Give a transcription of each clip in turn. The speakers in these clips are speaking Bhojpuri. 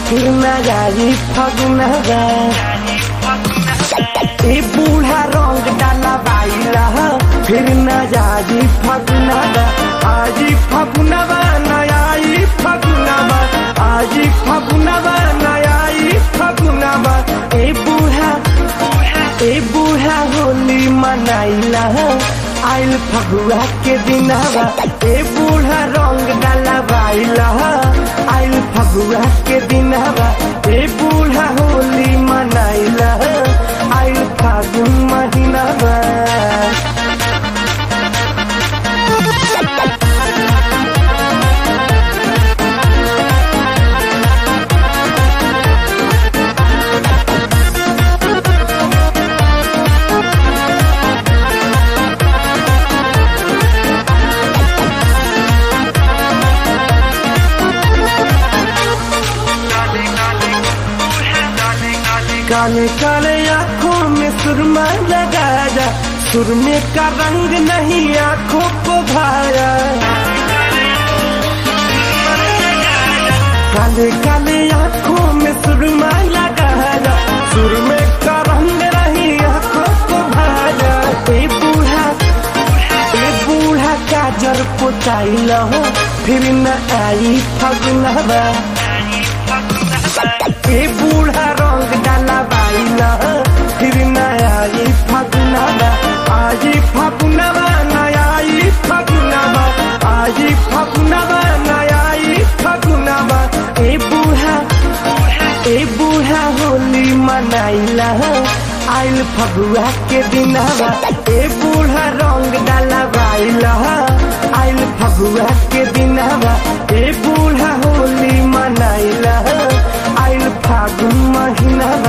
फिर न जाई फगुनवा ए बूढ़ा रंग डाला बाइला फिर न जाई फगुनवा आजी फगुनवा नयाई फगुनवा आजी फगुनवा नयाई फगुनवा ए बूढ़ा ए बूढ़ा होली मनाइला आइल फगुआ के दिनवा ए बूढ़ा रंग डाला बाइला आइल फगुआ के दिनवा ए बूढ़ा होली मनाइला आइल फागुन महीनावा काले काले आंखों में सुरमा लगा जा सुरमे का रंग नहीं आंखों को भाया काले काले आंखों में सुरमा लगा जा सुरमे का रंग नहीं आंखों को भाया ए बूढ़ा ए बूढ़ा काजर पुताई लहो फिर न आई फगुनवा ए बूढ़ा रंग डाला बाइला फिर नया ई फगुनवा आजी फगुनवा नया ई फगुनवा आजी फगुनवा नया ई फगुनवा ए बूढ़ा ए बूढ़ा होली मनाइला आइल फगुआ के दिनवा ए बूढ़ा रंग डाला बाइला आइल फगुआ के दिनवा ए बूढ़ा होली मनाइला आइल फागुन महीनावा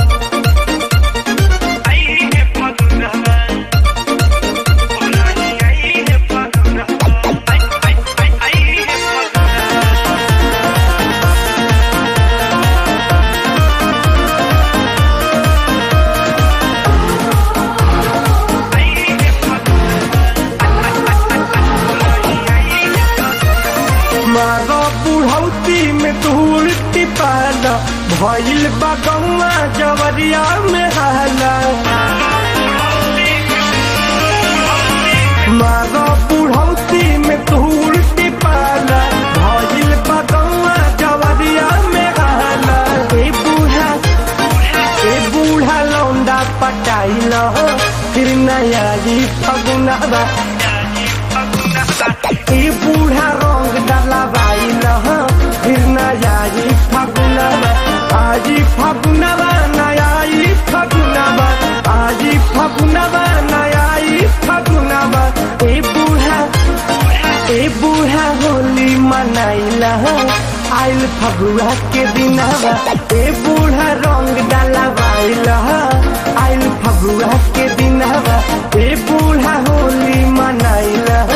मारो बुढ़ौती में धूल टिपाला भइल बगौआ जवरिया में हाला मारो बुढ़ौती में धूल टिपाला भइल बगौआ जवरिया में हाला ए बूढ़ा ए बूढ़ा लौंडा पटाइल फिर नया जी फगुनवा ए बूढ़ा रंग डाला बाइल फिर नया जी फगुनवा आजी फगुनवा नया ई फगुनवा आजी फगुनवा नया ई फगुनवा ए बूढ़ा ए बूढ़ा होली मनाइला आइल फगुआ के दिनवा ए बूढ़ा रंग डाला बाइल आइल फगुआ के दिनवा ए बूढ़ा होली मनाइला